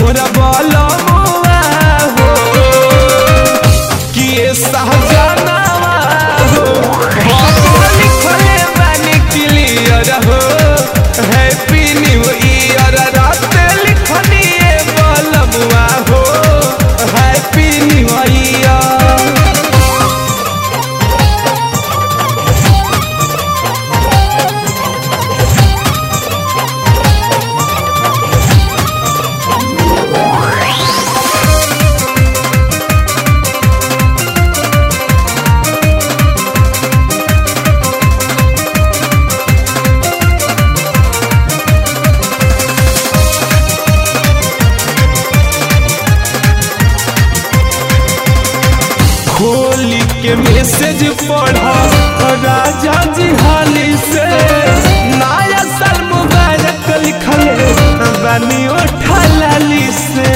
मोरा बोलो मुआ हो कि ये सहजनावा हो हम लिखले बानी क्लियर हो हैप्पी न्यू ईयर रात लिखनी ये बोलमुआ हो हैप्पी न्यू ईयर खोली के मैसेज पढ़ा राजा जी हाली से नया साल मुबारक लिखले बानी उठालाली से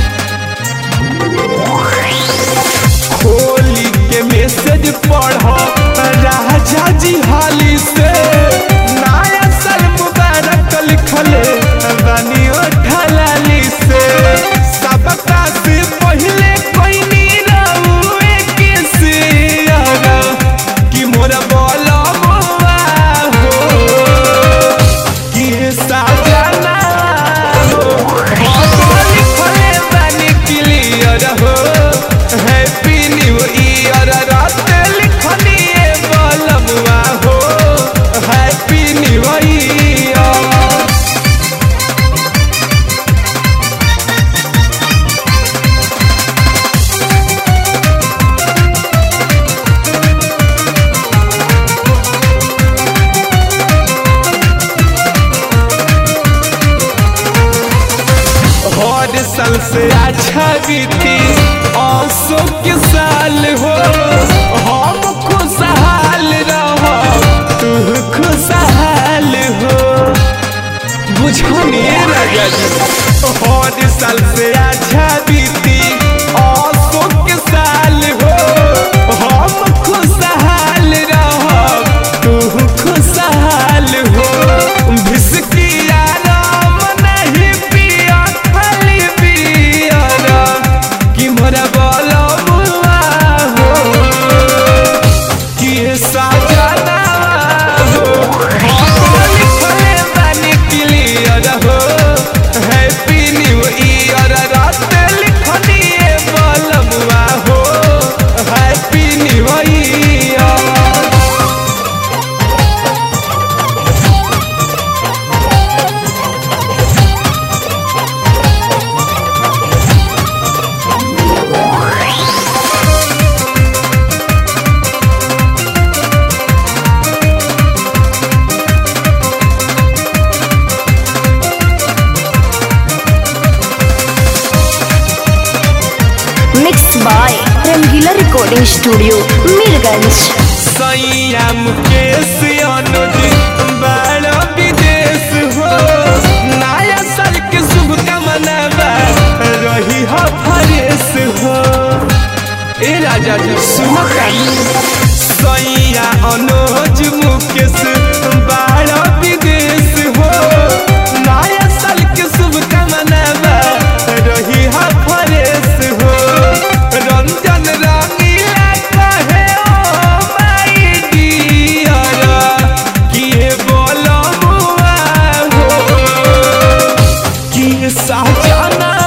खोली के मैसेज पढ़ा राजा जी हाली से नया साल मुबारक लिखले बानी उठालाली से सबका से पहले कोई नी रहुए किसी अगा कि मोरा बोला मुआ हो कि साजना हो हम लिखले बानी क्लियर हो हैप्पी न्यू ईयर रात लिखनी ये बोलमुआ हो हैप्पी न्यू ईयर हर साल से अच्छा बीती औसो के साल हो हम खुशहाल रहो तू खुशहाल हो बुझनिए राजा जी हर साल से अच्छा बीती औसो के साल हो हम खुशहाल रहो तू खुशहाल हो भिसकिया राम नहीं पिया खाली पिया कि मोरा बोलो बुआ हो कि साजना हो हम लिखले बानी क्लियर हो हैप्पी न्यू ईयर रात लिखनी ये बोलमुआ हो happy new year mix by Rangeela recording studio Mirganj सैया मुकेश अनुज बड़ा विदेश हो नया साल के शुभकामना बा रही हो फरेश हो ए राजा जी सुनो सैया अनुज मुकेश बड़ा विदेश हो नया साल के शुभकामना बा रही हो फरेश हो रंजन रंगीला कहे ओ माई डियर किए बोलो मुआ हो कि साजना